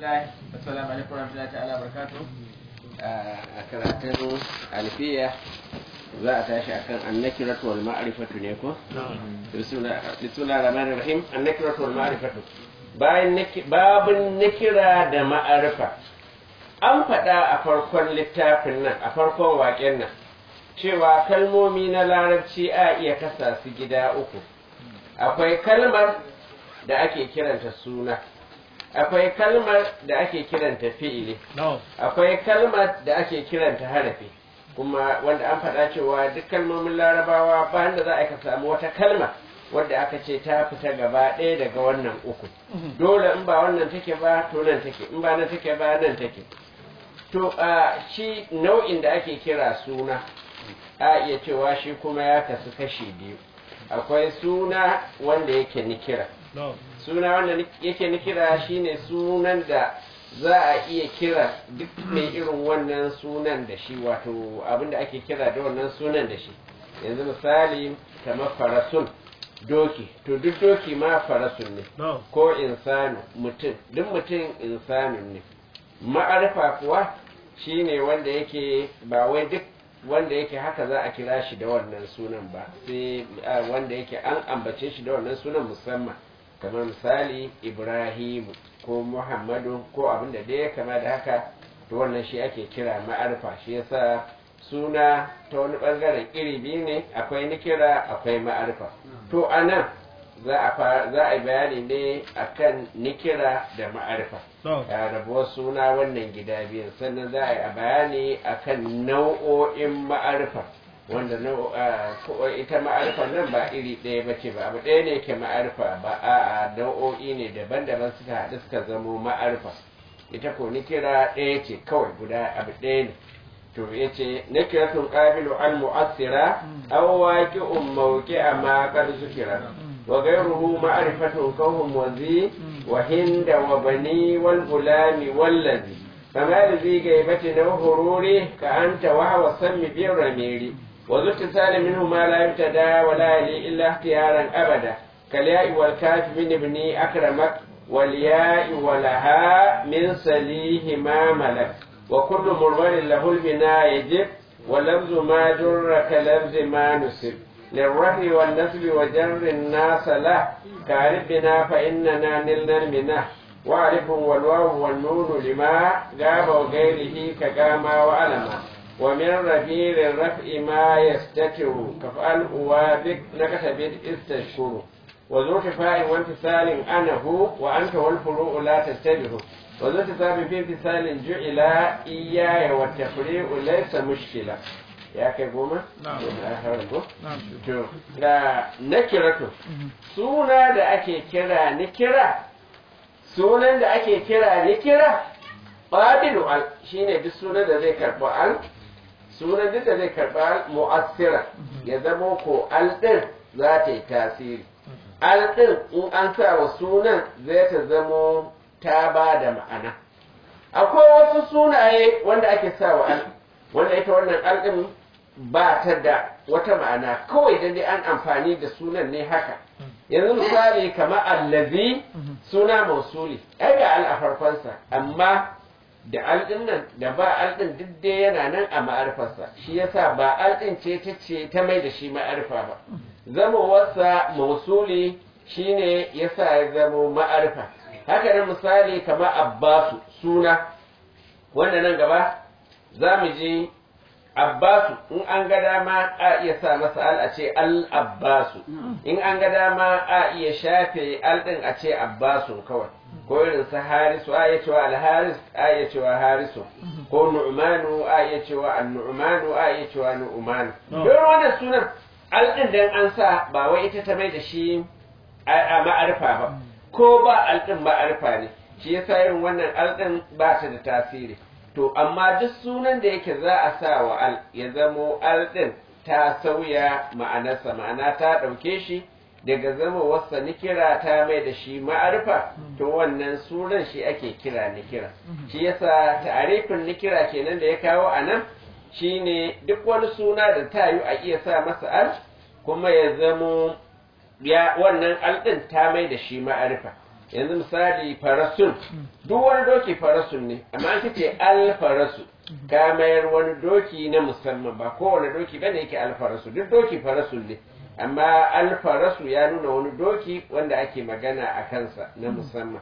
alhamdulillah assalamu alaikum warahmatullahi ta'ala barakatuh a karatun alfiya za a tashi akan annakiratu wal ma'rifatu ne ko bismillahir rahmanir rahim annakiratu wal ma'rifatu bayan babun nakira da ma'arifa an faɗa a farkon littafin nan a farkon waƙen nan cewa kalmomi na larabci a iya kasa su gida uku akwai kalmar da ake kiranta suna akwai kalmar da ake kiranta fi'ili akwai kalmar da ake kiranta harafi kuma wanda an faɗa cewa duk kalmomin larabawa ba da za a ka samu wata kalma wadda aka ce ta fita gaba ɗaya daga wannan uku dole in ba wannan take ba to nan take in ba nan take ba nan take to a shi nau'in da ake kira suna a iya cewa shi kuma ya kasu kashi biyu akwai suna wanda yake nikira suna wanda yake nikira shine sunan da za a iya kira duk mai irin wannan sunan da shi wato abinda ake kira da wannan sunan da shi yanzu misali kamar farasun doki to duk doki ma farasun ne ko insanu mutum duk mutum insanun ne ma'arifa kuwa shine wanda yake ba wai duk wanda yake haka za a kira shi da wannan sunan ba sai wanda yake an ambace shi da wannan sunan musamman kamar misali ibrahimu ko muhammadu ko abin da dai kama da haka to wannan shi ake kira ma'arifa shi yasa suna ta wani bangaren iri biyu ne akwai nikira akwai ma'arifa to a nan za a yi bayani ne akan nikira da ma'arifa ya rabuwar suna wannan gida biyu sannan za a yi bayani akan nau'o'in ma'arifa wanda ita ma'arifa nan ba iri ɗaya ba ce ba abu ɗaya ne ke ma'arifa ba a nau'o'i ne daban-daban suka haɗu suka zamo ma'arifa ita ko nikira ɗaya ce kawai guda abu ɗaya ne to ya ce nikiratun ƙabilu al mu'assira aw waqi'un mawqi'a ma qad zukira wa ghayruhu ma'rifatun kahum wazi wa hinda wa bani wal gulami wallazi فما لذي غيبة أو هرور كأنت وهو السم بالرمير وذو اتصال منه ما لا يبتدى ولا يلي إلا اختيارا أبدا كالياء والكاف من ابني أكرمك والياء ولها من سليه ما ملك وكل مرمر له البناء يجب ولفظ ما جر كلفظ ما نسب للرفع والنسب وجر الناس له كعرف بنا فإننا نلنا المنه وعرف والواو والنون لما غاب وغيره كقاما وعلما ومن رفيع الرفع ما يستتر كفعل وابك نكتب استشكر وذو شفاء وانفصال أنا هو وأنت والفروع لا تستبه وذو اتصال في انفصال جعل إياي والتفريع ليس مشكلة ya kai goma? na'am da nakiratu suna da ake kira nikira sunan da ake kira nikira qabilu al shine duk sunan da zai karɓi al sunan duk da zai karɓi al mu'assira ya zamo ko al din za ta yi tasiri al din in an sa wa sunan zai ta zamo ta ba da ma'ana akwai wasu sunaye wanda ake sa wa al wanda ita wannan al din ba ta da wata ma'ana kawai dan dai an amfani da sunan ne haka yanzu misali kamar allazi suna mausuli ai ga al a farkonsa amma da aldin nan da ba aldin duk dai yana nan a ma'arfarsa shi yasa ba aldin ce ta ce ta mai da shi ma'arfa ba zama wasa mausuli shine yasa ya zama ma'arfa haka nan misali kamar abbasu suna wanda nan gaba za mu je Abbasu in an ga dama a iya sa masa al a ce al Abbasu in an ga dama a iya shafe al din a ce Abbasu kawai ko irin sa Harisu a iya cewa al Haris a iya cewa Harisu ko Nu'manu a iya cewa an Nu'manu a iya cewa Nu'manu don wannan sunan al din dan an sa ba wai ita ta mai da shi a ma'arfa ba ko ba al din ma'arfa ne shi yasa irin wannan al din ba ta da tasiri to amma duk sunan da yake za a sa wa al ya zamo al ɗin ta sauya ma'anarsa ma'ana ta ɗauke shi daga zama wasa nikira ta mai da shi ma'arfa to wannan sunan shi ake kira nikira shi yasa ta'arifin nikira kenan da ya kawo a nan shine duk wani suna da ta yi a iya sa masa al kuma ya zamo ya wannan al ɗin ta mai da shi ma'arfa yanzu misali farasun duk wani doki farasun ne amma an kace alfarasu ka mayar wani doki na musamman ba kowane doki bane yake alfarasu duk doki farasun ne amma alfarasu ya nuna wani doki wanda ake magana a kansa na musamman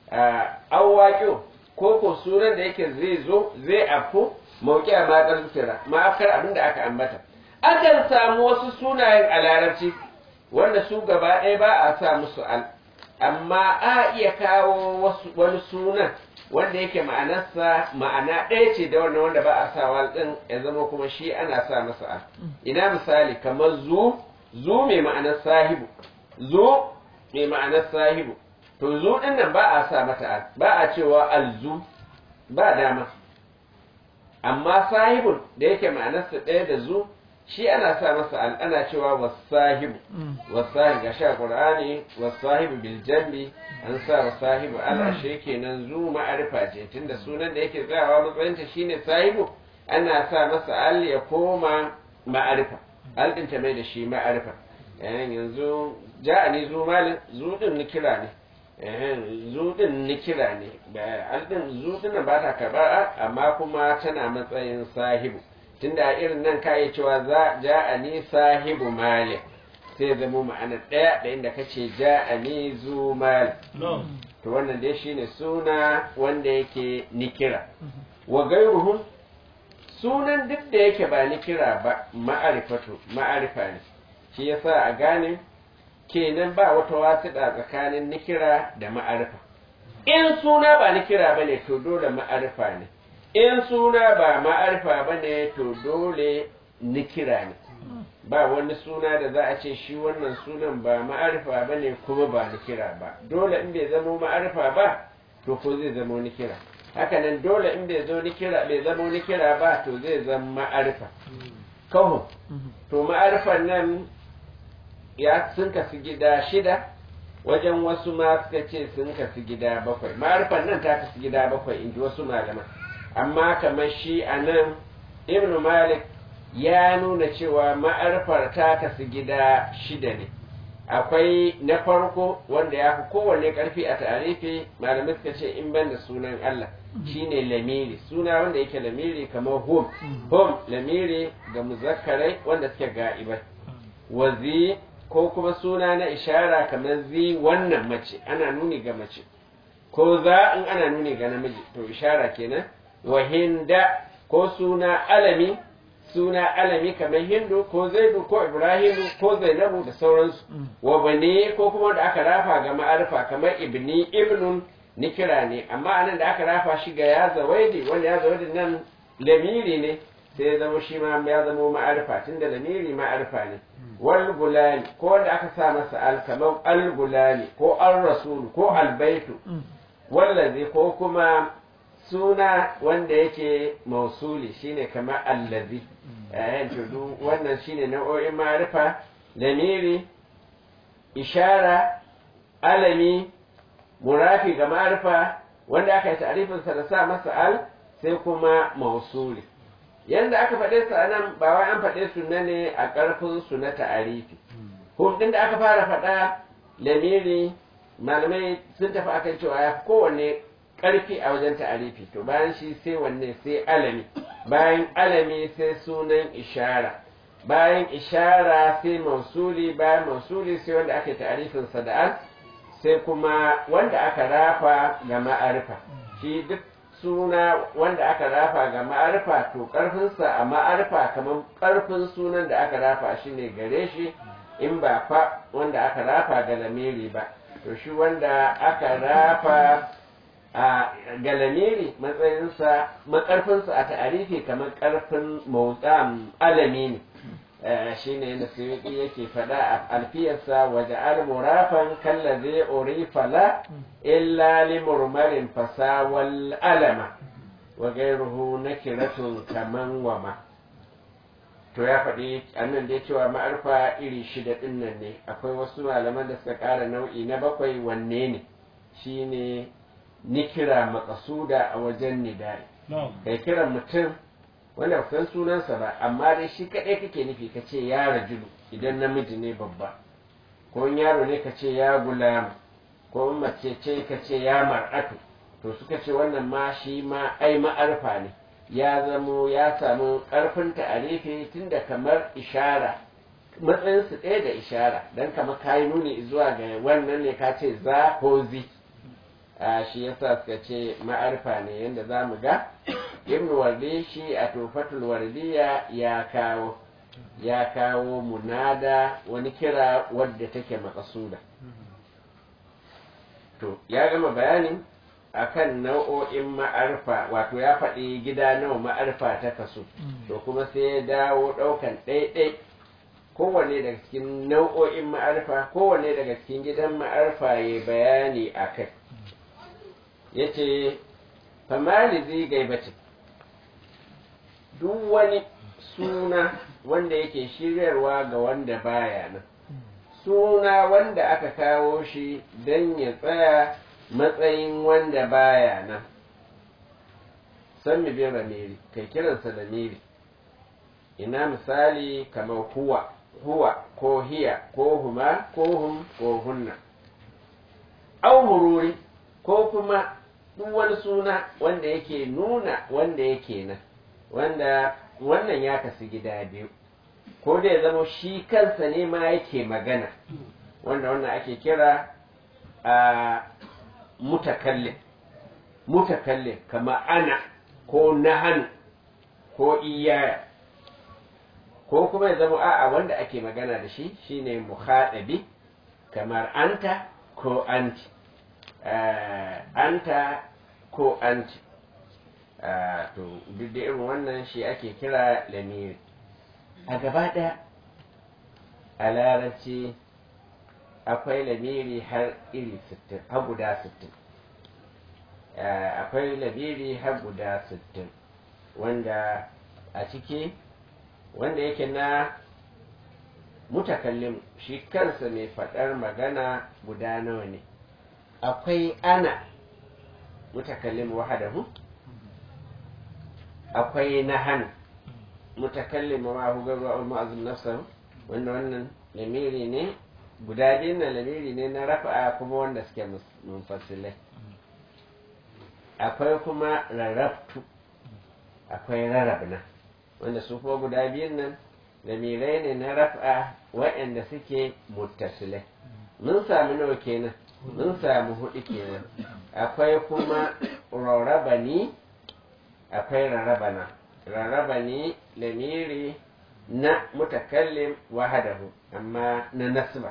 awwaƙo ko ko sunan da yake zai zo zai afko mauki a maƙar zutira ma'afkar abin da aka ambata akan samu wasu sunayen a larabci wanda su gaba ɗaya ba a sa musu al amma a iya kawo wasu wani sunan wanda yake ma'anarsa ma'ana ɗaya ce da wannan wanda ba a sa wal ɗin ya zama kuma shi ana sa masa al ina misali kamar zu zu mai ma'anar sahibu zu mai ma'anar sahibu to zu ɗin nan ba a sa mata al ba a cewa alzu ba dama amma sahibun da yake ma'anarsa ɗaya da zu shi ana sa masa al ana cewa wasahibu wasahibu ga sha qur'ani wasahibu bil jambi an sa wasahibu al ashe kenan zu ma'arifa ce tunda sunan da yake tsayawa matsayinta shine sahibu ana sa masa al ya koma ma'arifa al din ta mai da shi ma'arifa yanzu ja'ani zu malin zu din ni kira ne zu din ni kira ne al din zu din ba ta karba amma kuma tana matsayin sahibu tunda a irin nan ka cewa za ja'ani sahibu malik sai zama ma'ana ɗaya da inda kace ja'ani zu malik to wannan dai shine suna wanda yake nikira wa gairuhum sunan duk da yake ba nikira ba ma'arifatu ma'arifa ne shi yasa a gane kenan ba wata wasiɗa tsakanin nikira da ma'arifa in suna ba nikira bane to dole ma'arifa ne in suna ba ma'arifa ba ne to dole nikira ne ba wani suna da za a ce shi wannan sunan ba ma'arifa ba ne kuma ba nikira ba dole in bai zama ma'arifa ba to ko zai zama nikira hakanan dole in bai zo nikira bai zama nikira ba to zai zama ma'arifa kawo to ma'arifan nan ya sun kasu gida shida wajen wasu ma suka ce sun kasu gida bakwai ma'arifan nan ta kasu gida bakwai in ji wasu malaman amma kamar shi a nan ibn malik ya nuna cewa ma'arfar ta kasu gida shida ne akwai na farko wanda ya fi kowanne karfi a tarifi malamai suka ce in ban da sunan Allah shine lamiri suna wanda yake lamiri kamar hum hum lamiri ga muzakkarai wanda suke ga'ibai wazi ko kuma suna na ishara kamar zi wannan mace ana nuni ga mace ko za in ana nuni ga namiji to ishara kenan wa hinda ko suna alami suna alami kamar hindu ko zaidu ko ibrahimu ko zainabu da sauransu wa bane ko kuma da aka rafa ga ma'arifa kamar ibni ibnun nikira ne amma anan da aka rafa shi ga ya zawaidi wanda ya zawaidi nan lamiri ne sai ya zama shi ma ya zama ma'arifa tunda lamiri ma'arifa ne wal gulani ko wanda aka sa masa al kamar al gulani ko al rasul ko al baitu wallazi ko kuma suna wanda yake mausuli shine kamar allazi yayin tudu wannan shine nau'o'in ma'arifa lamiri ishara alami murafi ga ma'arifa wanda aka yi ta'arifinsa da sa masa al sai kuma mausuli yanda aka faɗe su anan ba wai an faɗe su ne a ƙarfin su na ta'arifi hudin da aka fara faɗa lamiri malamai sun tafi akan cewa ya kowanne ƙarfi a wajen ta'arifi to bayan shi sai wanne sai alami bayan alami sai sunan ishara bayan ishara sai mausuli bayan mausuli sai wanda aka yi ta'arifin sada'an sai kuma wanda aka rafa ga ma'arifa shi duk suna wanda aka rafa ga ma'arifa to ƙarfinsa a ma'arifa kamar ƙarfin sunan da aka rafa shi ne gare shi in ba fa wanda aka rafa ga lamiri ba to shi wanda aka rafa a galamiri matsayinsa makarfinsa a ta'arifi kamar karfin motsan alami ne shi ne na suyuki yake faɗa a alfiyarsa waje al-murafan kalla zai orifala illa li murmarin fasawal alama wa gairuhu na kiratun kaman wama to ya faɗi annan da cewa ma'arfa iri shida ɗin nan ne akwai wasu malaman da suka ƙara nau'i na bakwai wanne ne shine nikira makasuda a wajen nidai kai kira mutum wanda san sunansa ba amma dai shi kaɗai kake nufi ka ce ya rajulu idan namiji ne babba ko yaro ne ka ce ya gulamu ko mace ce ka ce ya mar'atu to suka ce wannan ma shi ma ai ma'arfa ne ya zamo ya samu ƙarfin ta'arifi tunda kamar ishara matsayinsu ɗaya da ishara don kamar kayi nuni zuwa ga wannan ne ka ce za ko zi a shi yasa suka ce ma'arfa ne yadda za mu ga ibn wardi shi a tufatul wardiya ya kawo ya kawo munada wani kira wadda take makasuda to ya gama bayanin akan nau'o'in ma'arfa wato ya faɗi gida nawa ma'arfa ta kasu to kuma sai ya dawo ɗaukan ɗaiɗai kowanne daga cikin nau'o'in ma'arfa kowanne daga cikin gidan ma'arfa ya bayani a kai ya ce famali zai gaibacin duk wani suna wanda yake shiryarwa ga wanda baya nan suna wanda aka kawo shi don ya tsaya matsayin wanda baya nan san mi bin ramiri kai kiransa da miri ina misali kamar huwa huwa ko hiya ko huma ko hum ko hunna au mururi ko kuma duk wani suna wanda yake nuna wanda yake nan wanda wannan ya kasu gida biyu ko da ya zama shi kansa ne ma yake magana wanda wannan ake kira a mutakallin mutakallin kama ana ko nahanu ko iyaya ko kuma ya zama a'a wanda ake magana da shi shine muhadabi kamar anta ko anti anta ko anti to duk da irin wannan shi ake kira lamiri a gaba ɗaya a larabci akwai lamiri har iri sittin har guda sittin akwai lamiri har guda sittin wanda a ciki wanda yake na mutakallim shi kansa mai faɗar magana guda nawa ne akwai ana mutakallim wahadahu akwai na hannu mutakallim ma hu garwa al mu'azzim nafsahu wanda wannan lamiri ne guda biyun na lamiri ne na rafa'a kuma wanda suke munfasilai akwai kuma rarrabtu akwai rarrabna wanda su kuma guda biyun nan lamirai ne na rafa'a waɗanda suke muttasilai mun sami nawa kenan mun samu hudu kenan akwai kuma rarrabani akwai rarrabana rarrabani lamiri na mutakallim wahadahu amma na nasba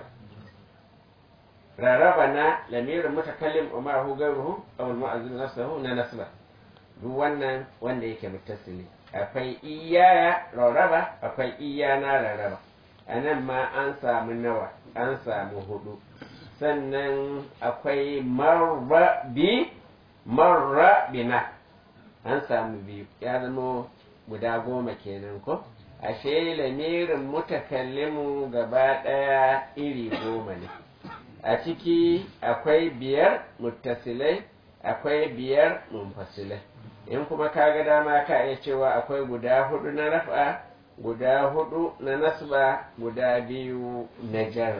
rarrabana lamirin mutakallim wa ma'ahu gairuhu aw al-mu'azzim nafsuhu na nasba duk wannan wanda yake muttasili akwai iyaya rarraba akwai iyana rarraba anan ma an samu nawa an samu hudu sannan akwai marra bi marra bina an samu biyu ya zama guda goma kenan ko ashe lamirin mutakallimu gaba ɗaya iri goma ne a ciki akwai biyar muttasilai akwai biyar munfasilai in kuma ka ga dama ka iya cewa akwai guda hudu na rafa guda hudu na nasba guda biyu na jar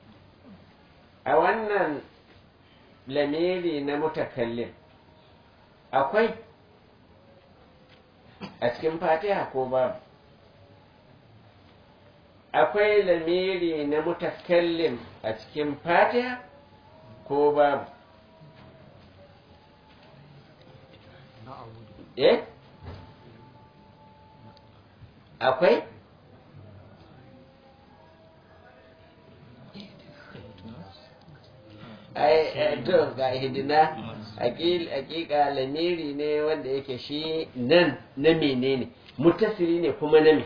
a wannan lamiri na mutakallim akwai a cikin fatiha ko babu akwai lamiri na mutakallim a cikin fatiha ko babu eh akwai ai to ga hidina hakika lamiri ne wanda yake shi nan na menene mutasiri ne kuma na me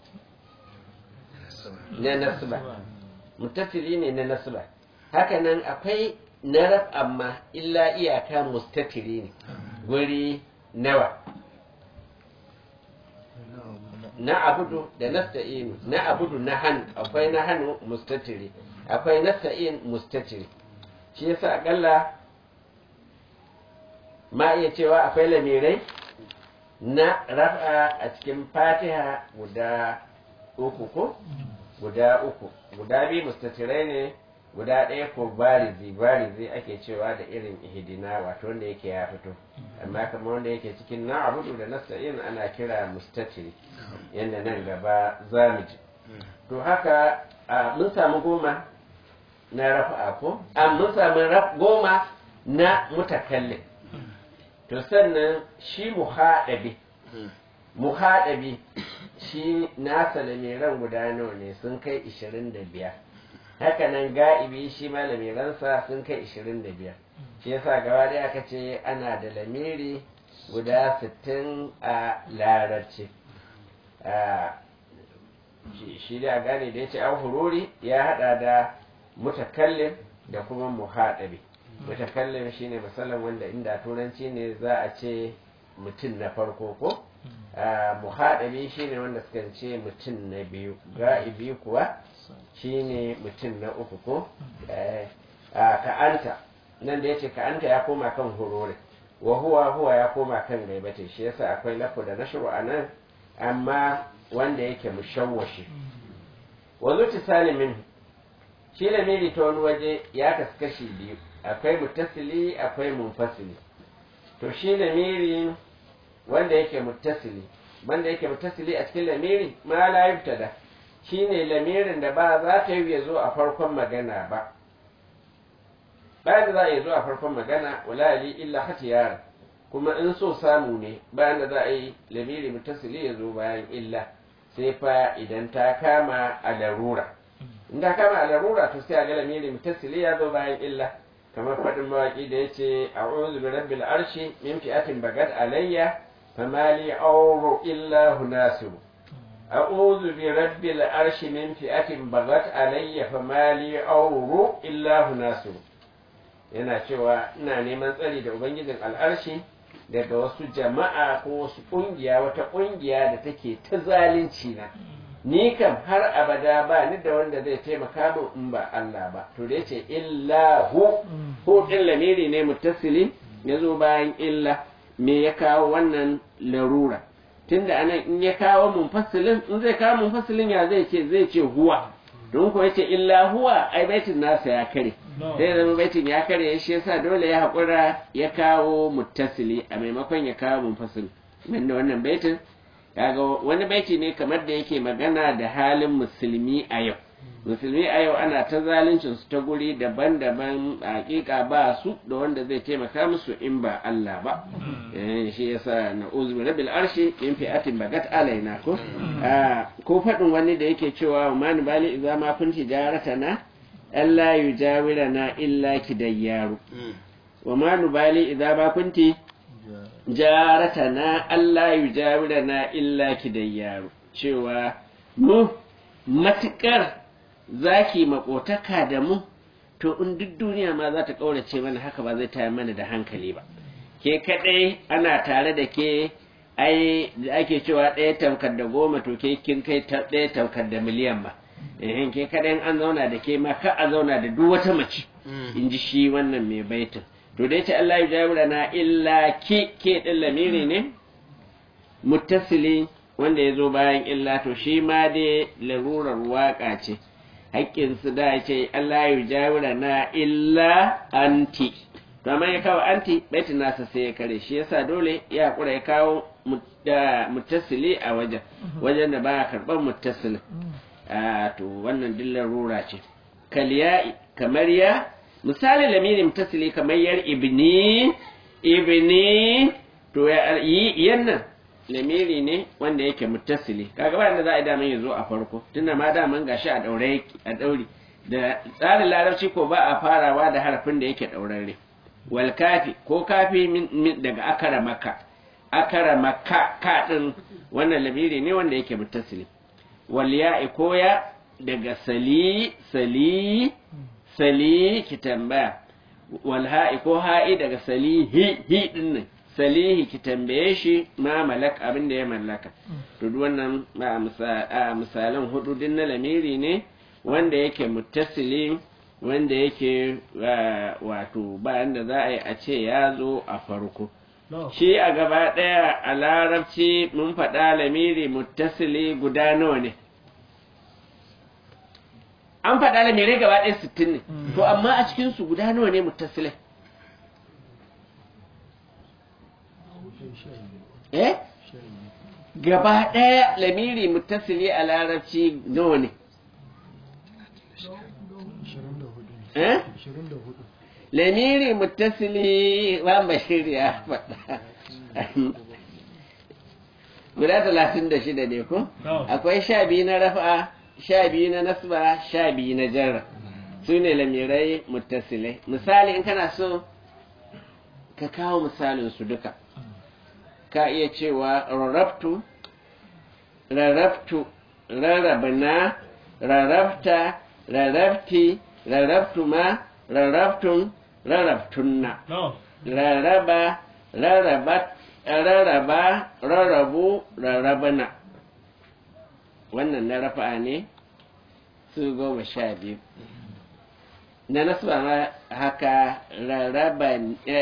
na nasba mutasiri ne na nasba hakanan akwai narab amma illa iyaka mustatiri ne guri nawa na abudu da nasta'inu na abudu na hannu akwai na hannu mustatiri akwai nasta'in mustatiri shi yasa akalla ma iya cewa akwai lamirai na raf'a a cikin fatiha guda uku ko guda uku guda biyu mustatirai ne guda ɗaya ko barizi barizi ake cewa da irin ihidina wato wanda yake ya fito amma kamar wanda yake cikin na abudu da nasta'in ana kira mustatiri yadda nan gaba zamiji to haka mun samu goma na rafa'a ko a mun samu goma na mutakallin to sannan shi muhaɗabi muhaɗabi shi nasa lamiran guda nawa ne sun kai ishirin da biyar hakanan ga'ibi shi ma lamiransa sun kai ishirin da biyar shi yasa gaba da aka ce ana da lamiri guda sittin a larabci shi da gane da ya ce an hururi ya hada da mutakallin da kuma muhaɗabi mutakallin shine misalin wanda inda turanci ne za a ce mutum na farko ko muhaɗabi shine wanda suka ce mutum na biyu ga'ibi kuwa shine mutum na uku ko ka'anta nan da ya ce ka'anta ya koma kan hurore wa huwa huwa ya koma kan gaibata shi yasa akwai lafu da nashru a nan amma wanda yake mushawwashi wa zuci salimin shi lamiri ta wani waje ya kasu kashi biyu akwai mutasili akwai munfasili to shi lamiri wanda yake mutasili wanda yake mutasili a cikin lamiri ma la yubtada shine lamirin da ba za ta yi ya zo a farkon magana ba bayan da za a yi zo a farkon magana wala li illa hatiyar kuma in so samu ne bayan da za a yi lamiri mutasili ya zo bayan illa sai fa idan ta kama a larura in ta kama a larura to sai a ga lamiri mutasili ya zo bayan illa kamar faɗin mawaƙi da ya ce a'udhu bi rabbil arshi min fi'atin bagat alayya famali auru illa hunasiru أعوذ برب العرش من فئة بغت علي فما لي أور إلا ناصر yana cewa ina neman tsari da ubangijin al'arshi daga wasu jama'a ko wasu ƙungiya wata ƙungiya da take ta zalunci na ni kam har abada ba ni da wanda zai taimaka min in ba Allah ba to da yace illa hu hu din lamiri ne muttasili ya zo bayan illa me ya kawo wannan larura tunda anan in ya kawo munfasilin in zai kawo munfasilin ya zai ce zai ce huwa don ko yace illa huwa ai baitin nasa ya kare sai zama baitin ya kare shi yasa dole ya haƙura ya kawo muttasili a maimakon ya kawo munfasil da wannan baitin kaga wani baiti ne kamar da yake magana da halin musulmi a yau musulmi a yau ana ta zaluncin su ta guri daban-daban hakika ba su da wanda zai taimaka musu in ba Allah ba shi yasa na uzbi rabbil arshi in fi'atin bagat alaina ko ko fadin wani da yake cewa man bali idza ma kunti jaratana alla yujawirana illa kidayyaru wa ma nubali idza ma kunti jaratana alla yujawirana illa kidayyaru cewa mu matukar zaki makotaka da mu to in duk duniya ma za ta ƙaurace mana haka ba zai tayar mana da hankali ba ke kaɗai ana tare da ke ai da ake cewa ɗaya tamkar da goma to ke kin kai ɗaya tamkar da miliyan ba eh ke kaɗai an zauna da ke ma ka a zauna da duk wata mace in ji shi wannan mai baitin to dai ce Allah ya jawo na illa ke ke ɗin lamiri ne muttasili wanda ya zo bayan illa to shi ma dai larurar waƙa ce haƙƙinsu da ce Allah ya jawira na illa anti to amma ya kawo anti baitin nasa sai ya kare shi yasa dole ya haƙura ya kawo muttasili a wajen wajen da ba karɓar muttasili to wannan dillar rura ce kaliya kamar ya misali lamiri muttasili kamar yar ibni ibni to ya yi yannan lamiri ne wanda yake muttasili kaga ba da za a yi daman ya zo a farko tunda ma daman gashi a daure a dauri da tsarin larabci ko ba a farawa da harafin da yake daurare wal kafi ko kafi min daga akara maka akara maka ka din wannan lamiri ne wanda yake muttasili wal ya'i ko ya daga sali sali sali ki tambaya wal ha'i ko ha'i daga sali hi hi din nan salihi ki tambaye shi ma malak abin da ya mallaka to duk wannan a misalan hudu din na lamiri ne wanda yake muttasili wanda yake wato bayan da za a yi a ce ya zo a farko shi a gaba ɗaya a larabci mun faɗa lamiri muttasili guda nawa ne an faɗa lamirai gaba ɗaya sittin ne to amma a cikin su guda nawa ne muttasilai eh gaba ɗaya lamiri muttasili a larabci nawa ne eh lamiri muttasili ba bashir ya faɗa guda talatin da shida ne ko akwai sha biyu na rafa sha biyu na nasba sha biyu na jarra su ne lamirai muttasilai misali in kana so ka kawo misalin su duka ka iya cewa rarrabtu rarrabtu rarrabna rarrabta rarrabti rarrabtuma rarrabtun rarrabtunna rarraba rarrabat rarraba rarrabu rarrabana wannan na rafa'a ne su goma sha biyu na nasba ma haka rarraba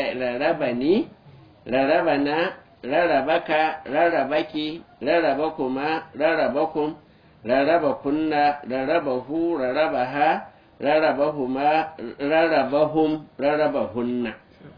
ni rarrabana rarrabaka rarrabaki rarrabakuma rarrabakum rarrabakunna rarrabahu rarrabaha rarrabahuma rarrabahum rarrabahunna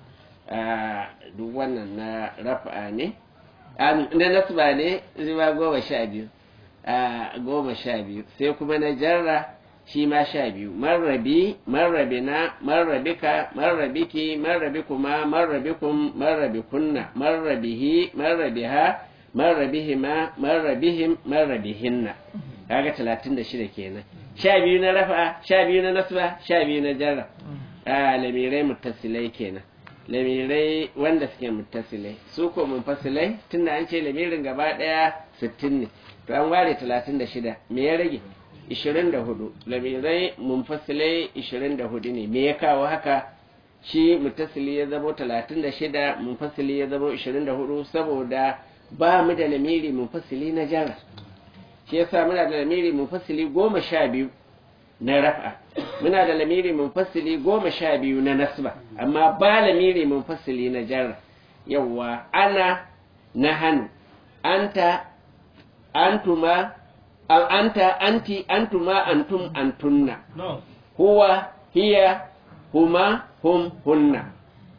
duk wannan na rafa'a ne na nasba ne zuwa goma sha biyu goma sha biyu sai kuma na jarra shi ma sha biyu marrabi marrabina marrabika marrabiki marrabikuma marrabikum marrabikunna marrabihi marrabiha marrabihima marrabihim marrabihinna kaga talatin da shida kenan sha biyu na rafa sha biyu na nasba sha biyu na jarra a lamirai muttasilai kenan lamirai wanda suke muttasilai su ko munfasilai tunda an ce lamirin gaba daya sittin ne to an ware talatin da shida me ya rage ishirin da hudu lamirai munfasilai ishirin da hudu ne me ya kawo haka shi muttasili ya zamo talatin da shida munfasili ya zamo ishirin da hudu saboda ba mu da lamiri munfasili na jara shi yasa muna da lamiri munfasili goma sha biyu na raf'a muna da lamiri munfasili goma sha biyu na nasba amma ba lamiri munfasili na jarra yawwa ana na hannu anta antuma anta anti antuma antum antunna huwa hiya huma hum hunna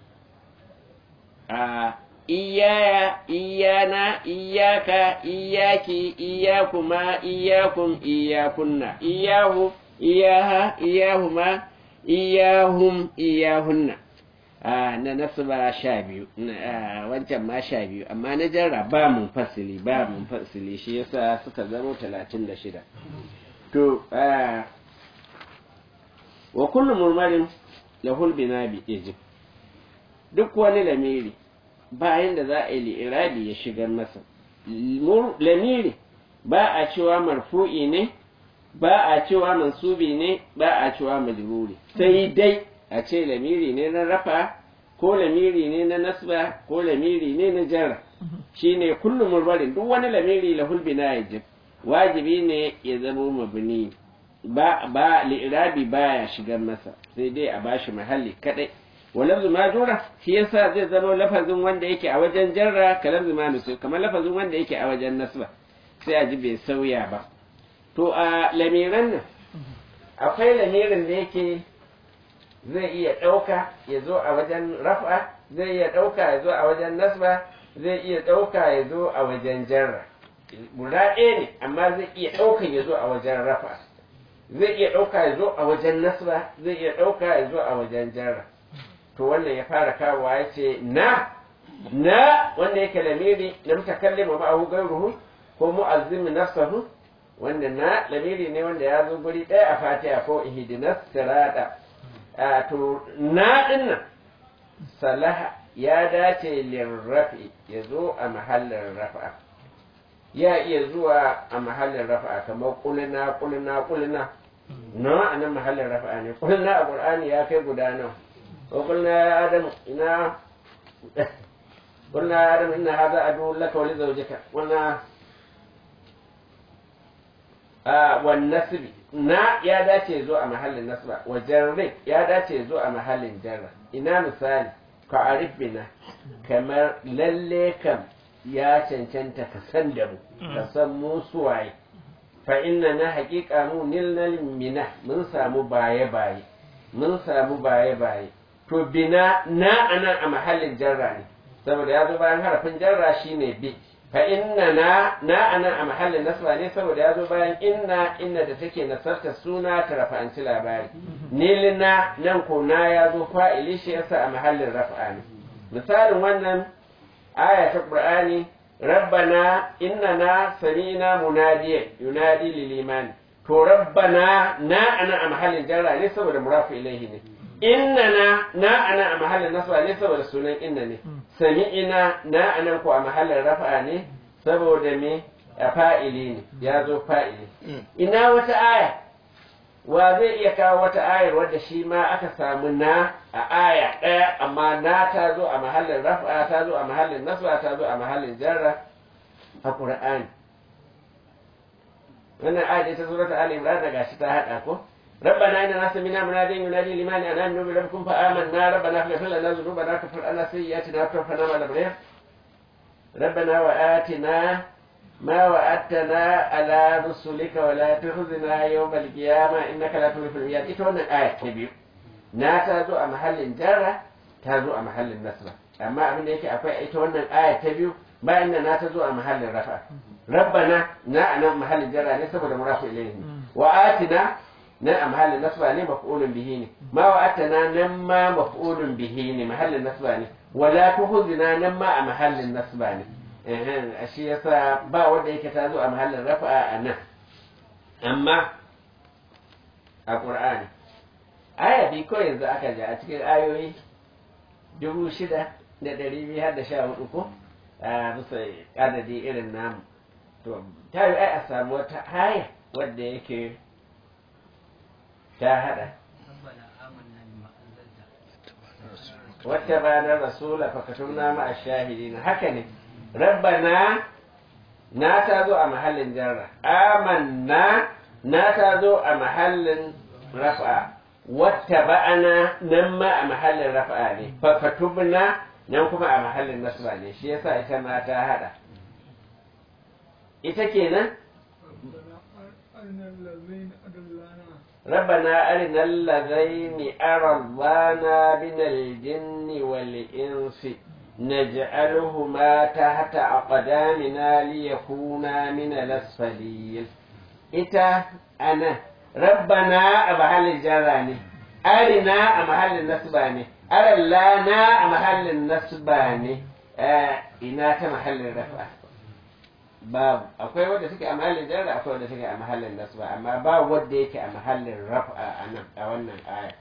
iyaya iyana iyaka iyaki iyakuma iyakum iyakunna iyahu iyaha iyahuma iyahum iyahunna na nasaba sha biyu wancan ma sha biyu amma na jarra ba mun fasili ba mun fasili shi yasa suka zama talatin da shida to wa kullu murmarin lahul binabi ijib duk wani lamiri bayan da za a yi li'irabi ya shigar masa lamiri ba a cewa marfu'i ne ba a cewa mansubi ne ba a cewa majruri sai dai a ce lamiri ne na rafa ko lamiri ne na nasba ko lamiri ne na jarra shine kullu murbarin duk wani lamiri lahul bina yajib wajibi ne ya zama mabni ba ba li'irabi baya shigar masa sai dai a bashi mahalli kadai walafzu ma jura shi yasa zai zama lafazin wanda yake a wajen jarra kalafzu ma nusu kamar lafazin wanda yake a wajen nasba sai a ji bai sauya ba to a lamiran nan akwai lamirin da yake zai iya ɗauka ya zo a wajen rafa zai iya ɗauka ya zo a wajen nasba zai iya ɗauka ya zo a wajen jarra guda ɗaya ne amma zai iya ɗauka ya zo a wajen rafa zai iya ɗauka ya zo a wajen nasba zai iya ɗauka ya zo a wajen jarra to wannan ya fara kawowa ya ce na na wanda yake lamiri na mutakallima ma'ahu gairuhu ko mu'azzimi nafsahu wanda na lamiri ne wanda ya zo guri ɗaya a fatiha ko ihdinas sirata a to na dinnan salaha ya dace lirrafi ya zo a mahallin rafa ya iya zuwa a mahallin rafa kamar kulina kulina kulina na a nan mahallin rafa ne kulina a qur'ani ya kai guda nawa وقلنا يا آدم إنا قلنا يا آدم إن هذا عدو لك ولزوجك قلنا آه والنسب نا يا داتي زو a mahallin nasba wa jarri ya dace zo a mahallin jarra ina misali ka arif bina kamar lalle kam ya cancanta ka san da mu ka san mu suwaye fa inna na haƙiƙa mu nilnal mina mun samu baye baye mun samu baye baye to bina na anan a mahallin jarra ne saboda ya zo bayan harafin jarra shine bi fa inna na na anan a mahallin nasba ne saboda ya zo bayan inna inna da take nasarta suna ta rafa'anci labari nilna nan ko na ya zo fa'ili shi yasa a mahallin rafa'a ne misalin wannan aya ta qur'ani rabbana innana samina munadiya yunadi lil iman to rabbana na ana a mahallin jarra ne saboda murafu ilaihi ne innana na ana a mahallin nasba ne saboda sunan inna ne sami'ina na anan ko a mahallin rafa'a ne saboda me a fa'ili ne ya zo fa'ili ina wata aya wa zai iya kawo wata ayar wadda shi ma aka samu na a aya ɗaya amma na ta zo a mahallin rafa'a ta zo a mahallin nasba ta zo a mahallin jarra a ƙur'ani wannan aya ta surata ali imran daga shi ta haɗa ko ربنا إننا سمعنا مناديا ينادي لمن أن آمنوا بربكم فآمنا ربنا فاغفر لنا ذنوبنا وكفر عنا سيئاتنا وتوفنا مع الأبرار ربنا وآتنا ما وعدتنا على رسلك ولا تخزنا يوم القيامة إنك لا تخلف الميعاد ita wannan aya ta biyu na ta zo a mahallin jarra ta zo a mahallin nasra amma abin da yake akwai ita wannan aya ta biyu bayan da na ta zo a mahallin rafa rabbana na anan mahallin jarra ne saboda murafu ilayhi wa atina nan a mahallin nasba ne maf'ulun bihi ne ma wa'atana nan ma maf'ulun bihi ne mahallin nasba ne wala tuhzina nan ma a mahallin nasba ne eh shi yasa ba wanda yake ta zo a mahallin rafa'a a nan amma a qur'ani aya bi ko yanzu aka ji a cikin ayoyi dubu shida da ɗari biyu har da sha hudu ko a bisa adadi irin namu to ta yi ai a samu wata aya wadda yake ta hada wata banar rasula fakatumna ma a shahidina haka ne rabbana na ta zo a mahallin jarra amanna na ta zo a mahallin rafa wata ba'ana nan ma a mahallin rafa ne fakatubna nan kuma a mahallin nasba ne shi yasa ita ma ta hada ita kenan ربنا أرنا الذين أرضانا من الجن والإنس نجعلهما تحت أقدامنا ليكونا من الأسفلين إتا أنا ربنا أمحل الجراني أرنا أمحل النسباني أرلانا أمحل النسباني آه إنا كمحل الرفع babu akwai wadda take a mahallin jarra akwai wadda take a mahallin nasba amma ba wadda yake a mahallin raf'a a nan a wannan aya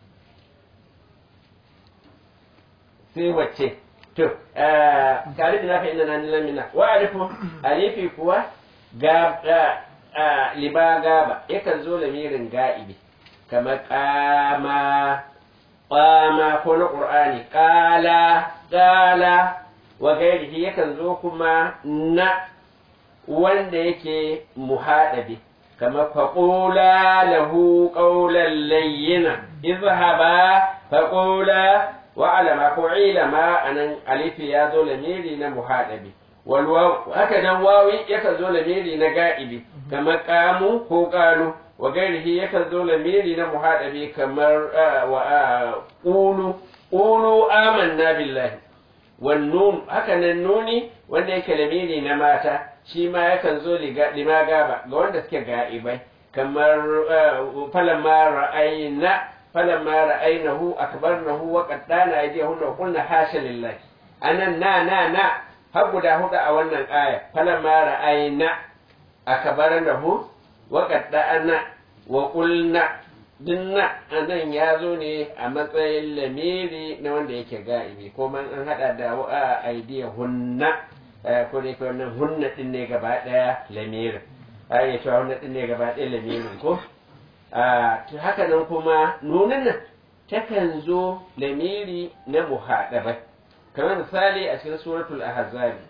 sai wacce to tare da na fa inna na lamina wa alifu alifi kuwa ga liba gaba yakan zo lamirin ga'ibi kamar kama qama ko na qur'ani qala qala wa gairihi yakan zo kuma na wanda yake muhaɗabi kamar faƙula lahu ƙaunar layyina izhaba faƙula wa alama ko ilama a nan alifi ya zo lamiri na muhaɗabi haka nan wawi yakan zo lamiri na ga'ibi kamar ƙamu ko ƙalu wa gairihi yakan zo lamiri na muhaɗabi kamar ƙulu ƙulu amanna billahi wannan haka nan nuni wanda yake lamiri na mata shi ma yakan zo lima gaba ga wanda suke ga'ibai kamar falamma ra'ayna falamma ra'aynahu akbarnahu wa qaddana aydihunna wa qulna hasha lillahi anan na na na har guda hudu a wannan aya falamma ra'ayna akbarnahu wa qaddana wa qulna dinna anan ya zo ne a matsayin lamiri na wanda yake ga'ibi ko man an hada da wa aidiya hunna ko dai wannan hunna din ne gaba daya lamirin ai cewa hunna din ne gaba daya lamirin ko to haka nan kuma nunan nan takan zo lamiri na muhadabai kamar misali a cikin suratul ahzab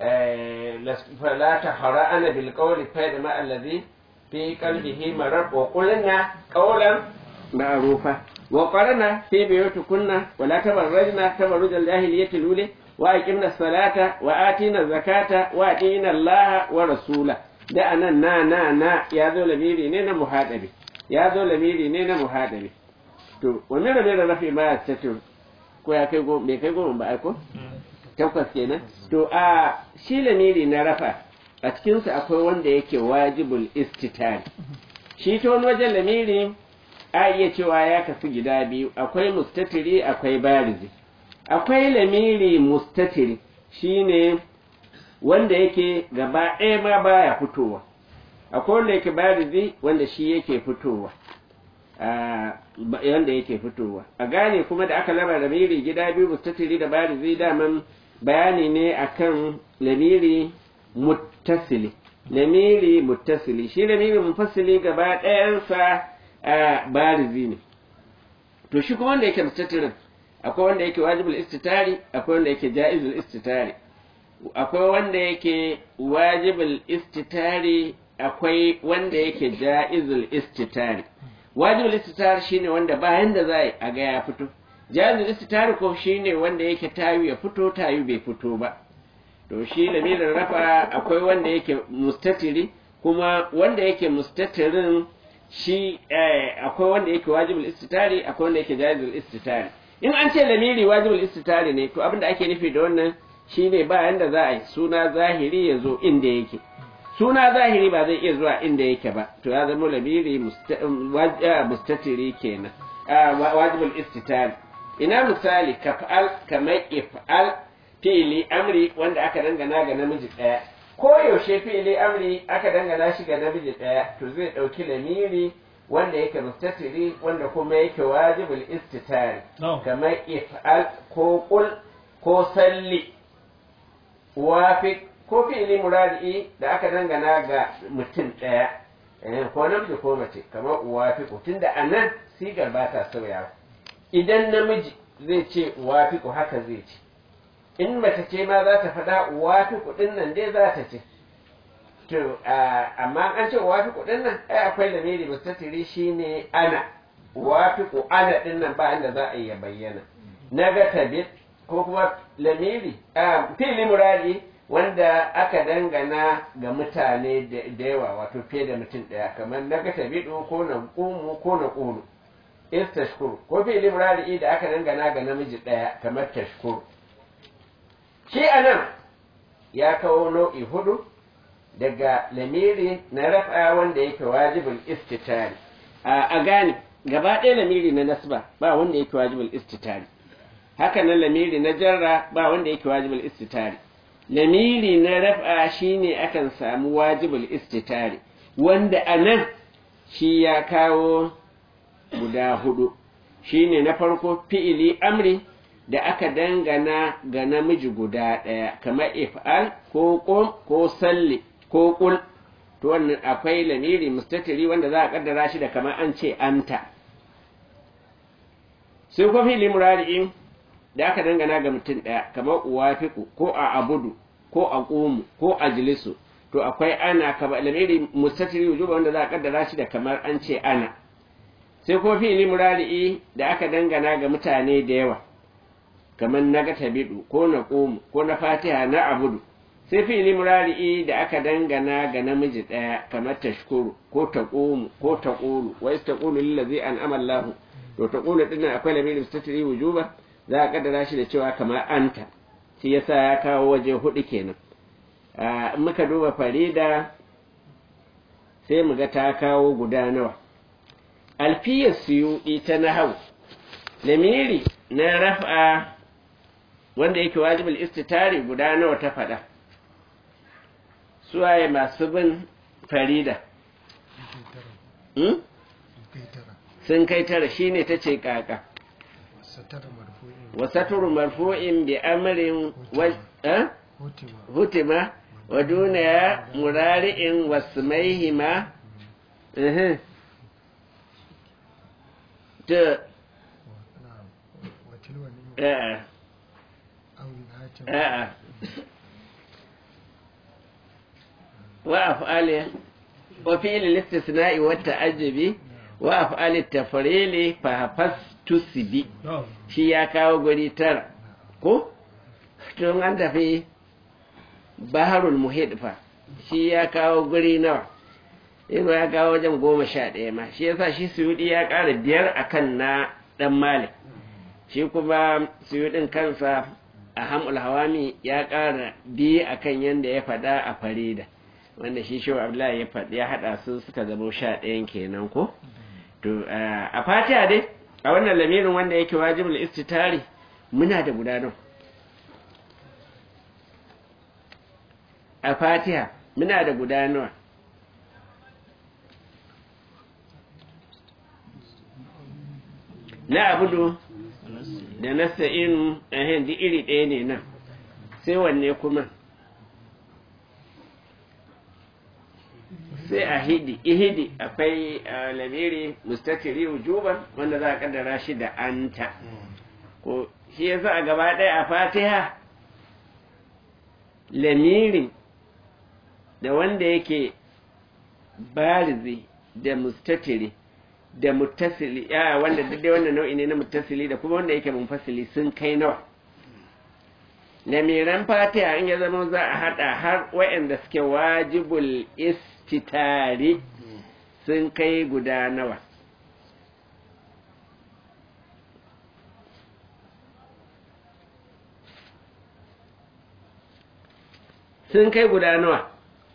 la tahra'ana bil qawli fa ma allazi في قلبه مرض وقلنا قولا معروفا وقرنا في بيوتكن ولا تبرجنا تبرج الجاهلية الأولى وأقمنا الصلاة وآتينا الزكاة وأطيعنا الله ورسوله da anan na na na ya zo lamiri ne na muhadabi ya zo lamiri ne na muhadabi to wani rabe da rafi ma ya tato ko ya kai goma bai kai goma ba ai ko takwas kenan to a shi lamiri na rafa a cikinsa akwai wanda yake wajibul istitari shi ta wani wajen lamiri a iya cewa ya kasu gida biyu akwai mustatiri akwai barizi akwai lamiri mustatiri shine wanda yake gaba ɗaya ma baya fitowa akwai wanda yake barizi wanda shi yake fitowa wanda yake fitowa a gane kuma da aka laba lamiri gida biyu mustatiri da barizi daman bayani ne akan lamiri muttasili lamiri muttasili shi lamiri mufassili gaba ɗayansa a barizi ne to shi kuma wanda yake mustatirin akwai wanda yake wajibul istitari akwai wanda yake jaizul istitari akwai wanda yake wajibul istitari akwai wanda yake jaizul istitari wajibul istitari shine wanda bayan da za a ga ya fito jaizul istitari ko shine wanda yake tayu ya fito tayu bai fito ba to shi lamirin rafa akwai wanda yake mustatiri kuma wanda yake mustatirin shi akwai wanda yake wajibul istitari akwai wanda yake jaizul istitari in an ce lamiri wajibul istitari ne to abinda ake nufi da wannan shine ba yanda za a yi suna zahiri ya zo inda yake suna zahiri ba zai iya zuwa inda yake ba to ya zama lamiri mustatiri kenan wajibul istitari ina misali kaf'al kamar if'al fi'ili amri wanda aka dangana ga namiji ɗaya ko yaushe fi'ili amri aka dangana shi ga namiji ɗaya to zai ɗauki lamiri wanda yake mustatiri wanda kuma yake wajibul istitari kamar if'al ko qul ko salli wafiq ko fi'ili muradi da aka dangana ga mutum ɗaya ko namiji ko mace kamar wafiq tunda anan sigar ba ta sauyawa idan namiji zai ce wafiq haka zai ce in mace ce ma za ta faɗa wafi kuɗin nan dai za ta ce to amma an ce wafi kuɗin nan ai akwai lamiri mustatiri shine ana wafi ku ana ɗin nan ba inda za a iya bayyana na ga tabit ko kuma lamiri fili muradi wanda aka dangana ga mutane da yawa wato fiye da mutum ɗaya kamar na ga tabidu ko na ƙumu ko na ƙunu istashkuru ko fili muradi da aka dangana ga namiji ɗaya kamar tashkuru shi a nan ya kawo nau'i hudu daga lamiri na rafa wanda yake wajibul istitari a gane gaba ɗaya lamiri na nasba ba wanda yake wajibul istitari haka nan lamiri na jarra ba wanda yake wajibul istitari lamiri na rafa shine akan samu wajibul istitari wanda a nan shi ya kawo guda hudu shine na farko fi'ili amri da aka dangana ga namiji guda ɗaya kamar if'al ko qum ko salli ko qul to wannan akwai lamiri mustatiri wanda za a kaddara shi da kamar an ce anta sai ko fi'li murari'in da aka dangana ga mutum ɗaya kamar uwafiqu ko a abudu ko a qumu ko a jilisu to akwai ana kamar lamiri mustatiri wujuba wanda za a kaddara shi da kamar an ce ana sai ko fi'li murari'i da aka dangana ga mutane da yawa kamar na ga tabidu ko na ƙomu ko na fatiha na abudu sai fi'ili murari'i da aka dangana ga namiji ɗaya kamar tashkuru ko ta ƙomu ko ta ƙulu wa is taqulu lillazi an'ama Allahu to ta ƙulu din nan akwai lamirin mustatiri wujuba za a kaddara shi da cewa kamar anta shi yasa ya kawo waje hudu kenan in muka duba farida sai mu ga ta kawo guda nawa alfiyar suyuɗi ta nahau lamiri na raf'a wanda yake wajibul istitari guda nawa ta faɗa suwaye masu bin farida sun kai tara shine ta ce kaka wasaturu marfu'in bi amrin hutima wa duniya murari'in wasmaihima ta a'a وأفعال وفعل الاستثناء والتعجب وأفعال التفريل فحفظ تسبي shi ya kawo guri tara ko tun an tafi baharul muhid fa shi ya kawo guri nawa Ibn ya kawo wajen goma sha ɗaya ma shi yasa shi suyudi ya ƙara biyar akan na ɗan malik shi kuma suyudin kansa a hamul hawami ya ƙara biyu akan yadda ya faɗa a farida wanda shi shi abdullahi ya faɗi ya haɗa su suka zama sha ɗayan kenan ko to a fatiha dai a wannan lamirin wanda yake wajibul istitari muna da gudanar a fatiha muna da gudanar na abudu da na sa'inu a hindi iri ɗaya ne nan sai wanne kuma sai a hidi ihidi akwai lamiri mustatiri wujuban wanda za a kaddara shi da anta ko shi yasa a gaba ɗaya a fatiha lamirin da wanda yake barizi da mustatiri da muttasili ya wanda dai wannan nau'i ne na muttasili da kuma wanda yake munfasili sun kai nawa lamiran fatiha in ya zama za a hada har waɗanda suke wajibul istitari sun kai guda nawa sun kai guda nawa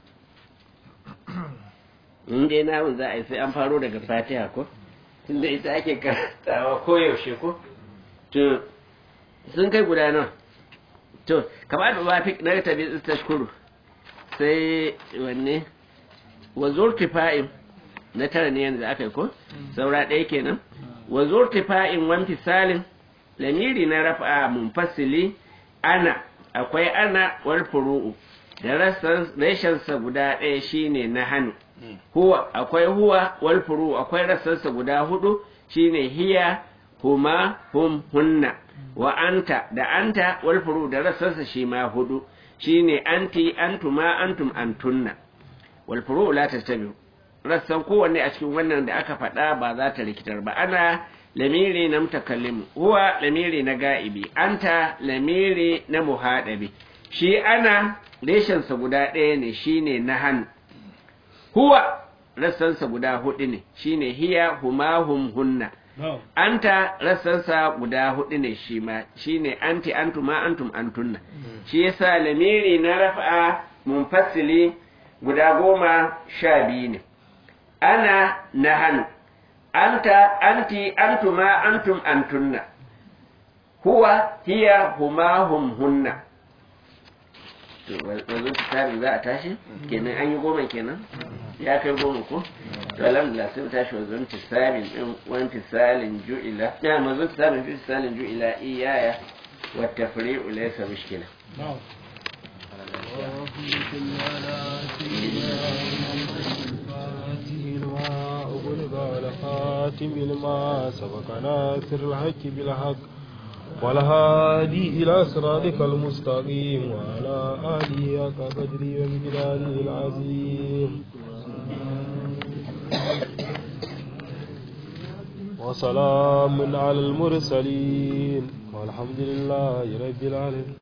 in dai namun za a yi sai an faro daga fatiha ko tunda ita ake karantawa koyaushe ko to sun kai guda nawa to kamar da ba fi na tabi tashkuru sai wanne wa zurtifa'in na tara ne yanzu aka yi ko saura ɗaya kenan wa zurtifa'in wan fisalin lamiri na rafa munfasili ana akwai ana wal furu'u da rashansa guda ɗaya shine na hannu huwa akwai huwa wal furu akwai rassansa guda hudu shine hiya huma hum hunna wa anta da anta wal furu da rassansa shi ma hudu shine anti antuma antum antunna wal furu la tastabiu rassan kowanne a cikin wannan da aka faɗa ba za ta rikitar ba ana lamiri na mutakallim huwa lamiri na ga'ibi anta lamiri na muhadabi shi ana reshensa guda ɗaya ne shine na hannu huwa rassansa guda hudu ne shine hiya huma hum hunna anta rassansa guda hudu ne shi ma shine anti antuma antum antunna shi yasa lamiri na rafa munfasili guda goma sha biyu ne ana na hannu anta anti antuma antum antunna huwa hiya huma hum hunna to wanzu tsarin za a tashi kenan an yi goma kenan ya kai goma ko to alhamdulillah sai tashi wanzu tisalin din wani tisalin ju'ila ya wanzu tisalin fi tisalin ju'ila iyaya wa tafri'u laysa mushkila خاتم لما سبق ناصر الحق بالحق والهادي إلى صراطك المستقيم وعلى آله كقدري ومقداره العظيم وسلام على المرسلين والحمد لله رب العالمين